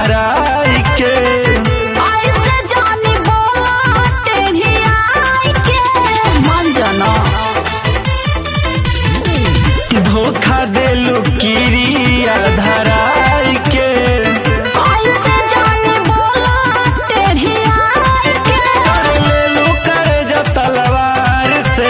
धराई के ऐसे जानी बोला टेढ़ी आई के मन जाना धोखा देलू किरिया धराई के ऐसे जानी बोला टेढ़ी आई के कर लेलू कर्ज तलवार से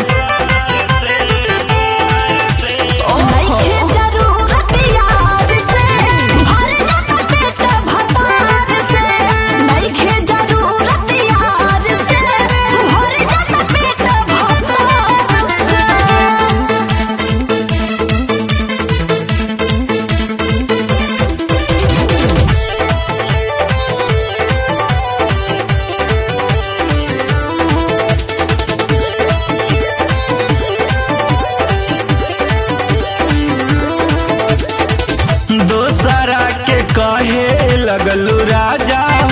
नइखे जरूरत यार से भर जाता पेट भतार से नइखे जरूरत यार से भर जाता पेट भतार से दोसरा के कहे लगलू राजा